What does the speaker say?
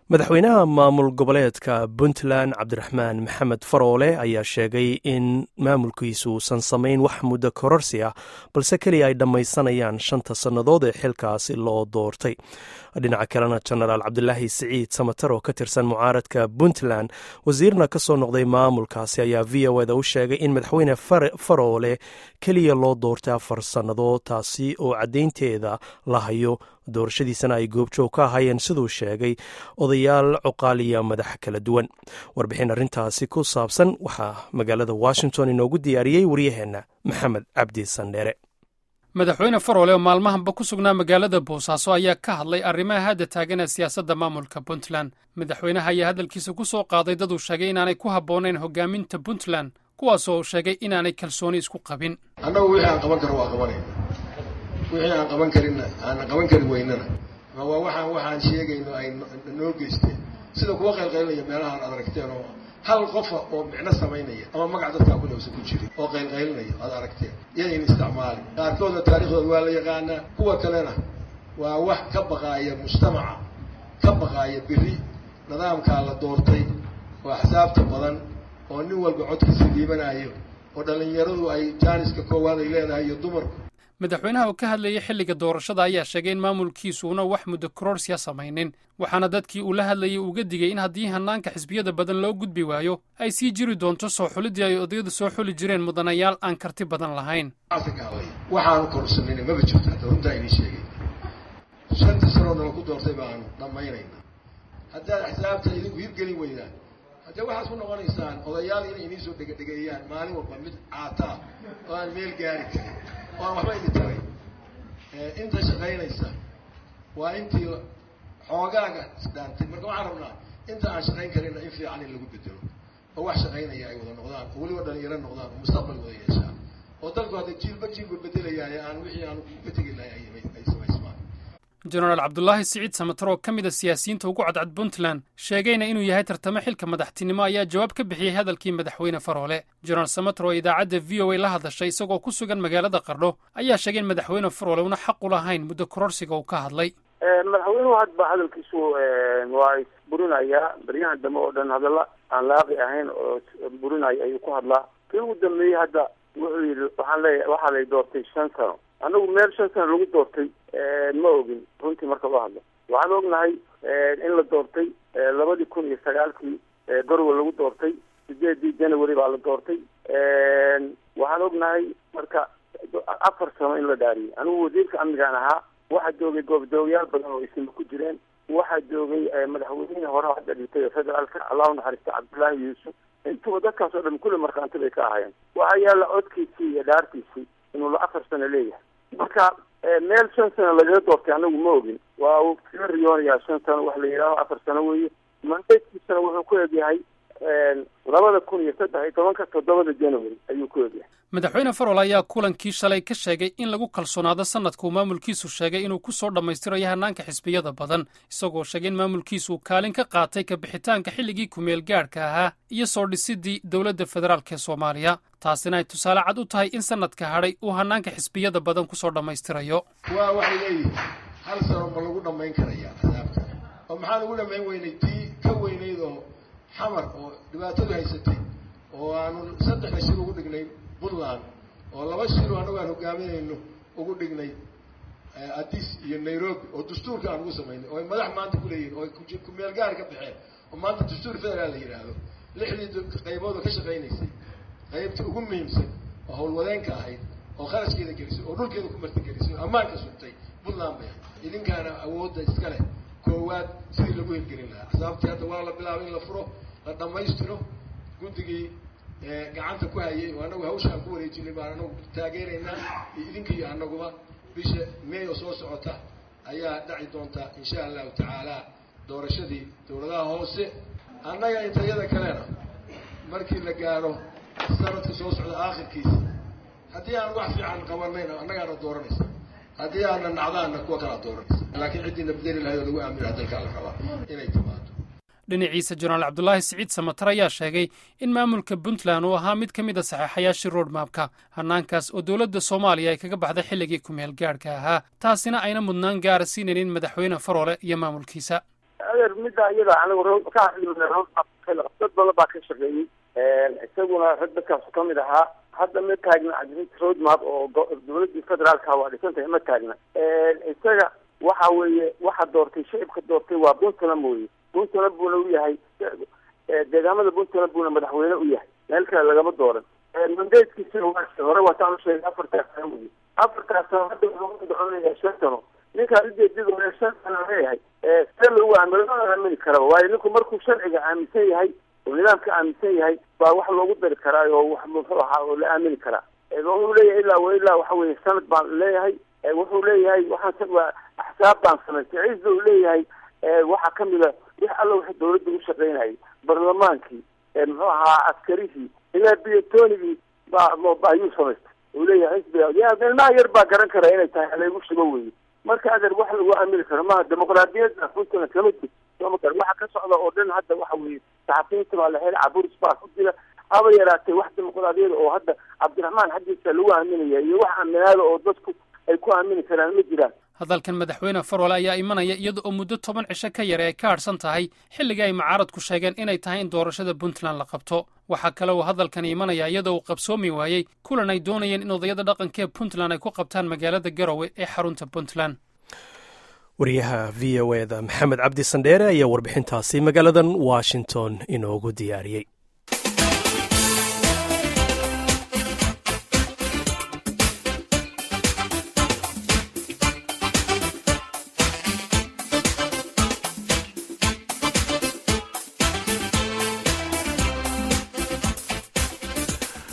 madaxweynaha maamul goboleedka puntland cabdiraxmaan maxamed faroole ayaa sheegay in maamulkiisu uusan samayn wax muddo kororsi ah balse keliya ay dhammaysanayaan shanta sannadood ee xilkaasi loo doortay dhinaca kalena jenaraal cabdulaahi siciid samatar oo ka tirsan mucaaradka puntland wasiirna ka soo noqday maamulkaasi ayaa v o eda u sheegay in madaxweyne faroole keliya loo doortay afar sannadood taasi oo caddaynteeda la hayo doorashadiisana ay goobjoog ka ahaayeen siduu sheegay odayaal cuqaaliya madax kala duwan warbixin arrintaasi ku saabsan waxaa magaalada washington inoogu diyaariyey waryaheenna maxamed cabdi sandheere madaxweyne faroole oo maalmahanba ku sugnaa magaalada boosaaso ayaa ka hadlay arrimaha hadda taagan ee siyaasadda maamulka puntland madaxweynaha ayaa hadalkiisa ku soo qaaday dad uu sheegay inaanay ku habboonayn hogaaminta puntland kuwaasoo uu sheegay inaanay kalsooni isku qabin annagu wixii aan qaban karo waa qabanayna wixii aan qaban karinna aanan qaban kari weynana ma waa waxaan waxaan sheegayno ay noo geysteen sida kuwa qaylqaylnaya meelahaan aad aragteen oo hal qofa oo micno samaynaya ama magac dadkaa kulewsa ku jirin oo qaylqaylinaya aad aragteen yadayn isticmaali qaarkoodna taariikhdooda waa la yaqaanaa kuwa kalena waa wax ka baqaaya mujtamaca ka baqaaya beri nidaamkaa la doortay oo axsaabta badan oo nin walba codkiisa dhiibanayo oo dhallinyaradu ay jaaniska koowaad ay leedahay iyo dumarku madaxweynaha oo ka hadlayay xilliga doorashada ayaa sheegay in maamulkiisuuna wax muddo kororsiya samaynin waxaana dadkii uu la hadlayay uga digay in haddii hanaanka xisbiyada badan loo gudbi waayo ay sii jiri doonto soo xuliddii ay odayadu soo xuli jireen mudanayaal aan karti badan lahayn waxaanu korsanayna maba jirto hadda runtaa idin sheegay shantii sanood nala ku doortay baanu dhammaynayna haddaad axsaabta idinku hirgelin weydaan haddee waxaad ku noqonaysaan odayaal inay idiin soo dhegadhegeeyaan maalin walba mid caataa oo aan meel gaari karin oo aan waxba idin taray inta shaqaynaysa waa intii xoogaaga isdhaantay marka waxaan rabnaa inta aan shaqayn karinna in fiican in lagu bedelo oo wax shaqaynaya ay wada noqdaan oo weliba dhalinyaro noqdaan oo mustaqbal wada yeeshaan oo dalku hadda jiilba jiilba bedelayaaye aan wixii aan ka tegi lahay ay samaysmaan jenaraal cabdulaahi siciid samatar oo ka mid a siyaasiyiinta ugu cadcad puntland sheegayna inuu yahay tartamo xilka madaxtinimo ayaa jawaab ka bixiyey hadalkii madaxweyne faroole jenaraal samatar oo idaacadda v o a la hadashay isagoo ku sugan magaalada qardho ayaa sheegay in madaxweyne faroole una xaq u lahayn muddo kororsiga uu ka hadlay madaxweynuhu hadba hadalkiisu waa isburinayaa baryahan dambe oo dhan hadalla aan laaqi ahayn oo burinaya ayuu ku hadlaa kii ugu dambeeyey hadda wuxuu yidhi waxaan leeya waxaa lay doortay shan sano anagu meel shan sano lagu doortay ma ogin runtii marka loo hadlo waxaan ognahay in la doortay labadii kun iyo sagaalkii gorwa lagu doortay sideedii january baa la doortay waxaan ognahay marka afar sano in la dhaariyay anigu wasiirka amnigaan ahaa waxaa joogay goobdoogayaal badan oo isima ku jireen waxaa joogay madaxweynihii hore hadda dhintay federaalka allahu naxariista cabdullaahi yuusuf intuba dadkaas oo dhan kulli markhaanti bay ka ahaayeen waxaa yaalla codkiisii iyo dhaartiisii inuu la afar sano leeyahay marka meel shan sano lagaga doortay anagu ma ogin waa uu kaga riyoonayaa shan sano wax la yidhaaho afar sano weeye mandaydkiisana wuxuu ku egyahay labada kun iyo saddex iyo tobanka toddobada january ayuu ku egyahay madaxweyne farol ayaa kulankii shalay ka sheegay in lagu kalsoonaado sanadka uu maamulkiisu sheegay inuu ku soo dhammaystirayo hanaanka xisbiyada badan isagoo sheegay in maamulkiisu kaalin ka qaatay ka bixitaanka xilligii kumeel gaadhka ahaa iyo soo dhisidii dowladda federaalk ee soomaaliya taasina ay tusaale cad u tahay in sanadka hadhay uu hanaanka xisbiyada badan kusoo dhammaystirayo waa waxay leeyihin hal sano ma lagu dhammayn karayaa adaabta oo maxaa lagu dhammayn weynay tii ka weynayd oo xamar oo dhibaatadu haysatay oo aanu saddexda shir ugu dhignay puntland oo laba shiro annagu aan hogaaminayno ugu dhignay addis iyo nairobi oo dastuurka aan ugu samaynay oo ay madax maanta kuleeyihin oo ay kumeel gaar ka baxeen oo maanta dastuur federaal la yidhaahdo lixdii qaybood oo ka shaqaynaysay qaybta ugu muhiimsan oo howlwadeenka ahayd oo kharashkeeda gelisay oo dhulkeeda ku martigelisay oo ammaanka sugtay puntland bay ahayd idinkaana awoodda iska leh koowaad sidii lagu hirgelin lahaa axsaabtii hadda waa la bilaabay in la furo la dhammaystiro guddigii gacanta ku hayay oo annagu hawshaan ku wareejinay baan anagu taageeraynaa iyo idinka iyo annaguba bisha may oo soo socota ayaa dhaci doonta insha allahu tacaala doorashadii dowladaha hoose annaga intayada kalena markii la gaaro sanadka soo socda aakhirkiisa haddii aan wax fiican qabanayna annagaana dooranaysa haddii aana nacdaana kuwa kalaa dooranaysa laakiin ciddiina bedeli lahayd oo lagu aaminaha dalkaa la rabaa inay timaado dhinaciisa jenaraal cabdulaahi siciid samatar ayaa sheegay in maamulka puntland uu ahaa mid ka mid a saxeexayaashii roadmapka hanaankaas oo dowladda soomaaliya ay kaga baxday xilligii kumeel gaadhka ahaa taasina ayna mudnaan gaara siinaynin madaxweyne faroole iyo maamulkiisa adeer middaa iyada anigu ka hadlimna dad badan baa ka shaqeeyey isaguna rag dadkaasu ka mid ahaa hadda ma taagna roadmap oo dowladii federaalka waa dhisantahay ma taagna isaga waxa weeye waxa doortay shacibka doortay waa puntland mooye puntland buuna u yahay deegaamada puntland buuna madaxweyne u yahay meel kale lagama dooran mandatekiisina waa hore waataan usheegay afartaas sano wey afartaas sano hadda wuxuu doconaya shan sano ninkaan ujeedadooda shan sano leeyahay see lagu aamino lama aamini karaba waayo ninku markuu sharciga aaminsan yahay oo nidaamka aaminsan yahay baa wax loogu dari karaa oo wax muxuu ahaa oo la aamini karaa wuxuu leeyahay ilaa wa ilaa waxa weye sanad baan leeyahay wuxuu leeyahay waxaan waa axsaab baan samaystay ciisa uu leeyahay waxaa kamida wix alla wixii dawladda u shaqeynayay barlamaankii muxuu ahaa askarihii ilaa biyotonigii baa ayuu samaystay uu leeyahay xisbiga ya ilmaha yar baa garan kara inay tahay halaygu shugo weye marka adeer wax lagu aamini karo maha dimuqraadiyadda puntland kama jir sooma kar waxa ka socda oo dhan hadda waxa weye saxafiyiinta baa la xel caburis baa ku jira haba yaraatee wax dimuqraadiyada oo hadda cabdiraxmaan xaggiisa lagu aaminaya iyo wax aaminaada oo dadku ay ku aamini karaan ma jiraan hadalkan madaxweyne farwale ayaa imanaya iyada oo muddo toban cisho ka yare ay ka hadhsan tahay xilligii ay mucaaradku sheegeen inay tahay in doorashada puntland la qabto waxaa kale uu hadalkan imanaya iyada uu qabsoomi waayey kulan ay doonayeen in odayada dhaqankaee puntland ay ku qabtaan magaalada garowe ee xarunta puntland wariyaha v o eda maxamed cabdi sandheere ayaa warbixintaasi magaaladan washington inoogu diyaariyey